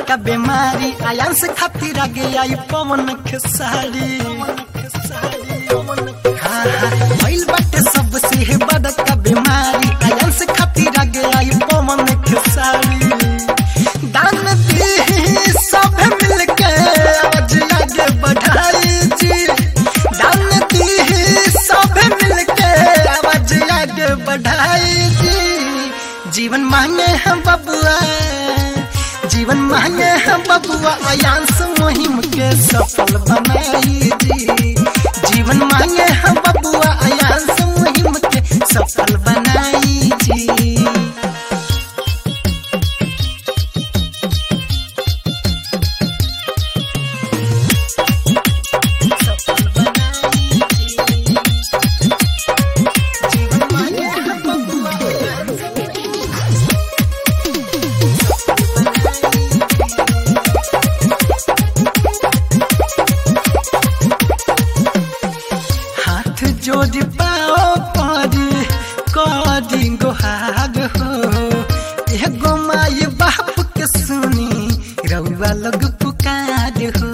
बड़का बीमारी आयान से खातिर आगे आई पवन खेसारी हाँ, हाँ, भइल बाटे सबसे है बड़का बीमारी आयान से खातिर आगे आई पवन खेसारी दान दी सब मिलके आज आगे बढ़ाई जी दान दी सब मिलके आवाज आगे बढ़ाई जी जीवन मांगे हम बबुआ जीवन मांगे हम बबुआ अयांश मुहिम के सफल बनाई जी जीवन मांगे हम बबुआ अयांश मुहिम के सफल बनाई जी हाथ जोड़ पाओ परी करी गोहार हो एगो माई बाप के सुनी रउआ लोग पुकार हो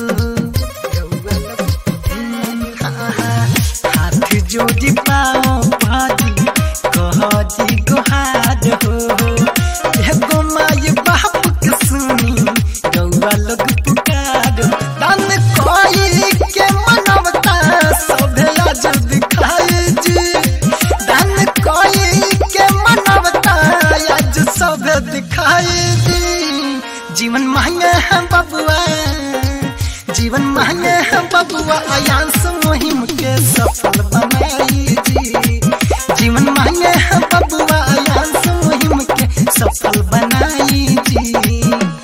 हाँ, हाँ, हाथ जोड़ पाओ परी करी गोहार हो एगो माई बाप के सुनी रउआ लोग पुकार हो। दान कोई के मनवता सभे आज दिखाई जी दान कोई के मनवता आज सभे दिखाई जी जीवन मांगे हम बबुआ जीवन मांगे हम बबुआ अयांश मुहिम के सफल बनाई जी जीवन मांगे हम बबुआ अयांश मुहिम के सफल बनाई जी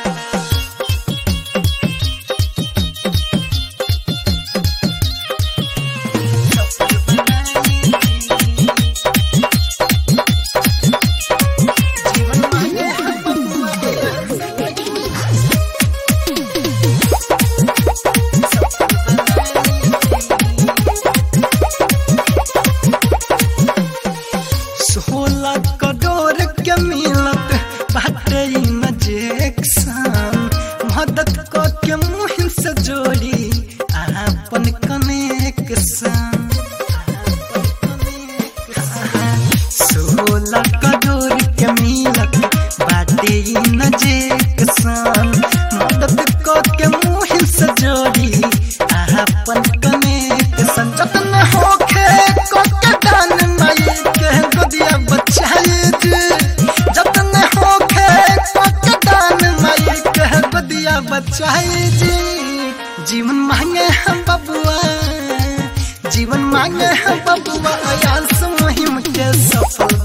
सोलह करोड़ के मिलत बाटे इंजेक्शन मदद क के मुहिम से जोड़ी आपन कनेक्शन सोलह करोड़ के मिलत बाटे इंजेक्शन मदद क के मुहिम से जोड़ी आपन कनेक्शन जतन होखे क के दान माई के गोदिया बचाई जी जतन होखे क के दान माई के गोदिया बचाई जी जीवन मांगे हम बबुआ जीवन मांगे हम बबुआ अयांश मुहिम के सफल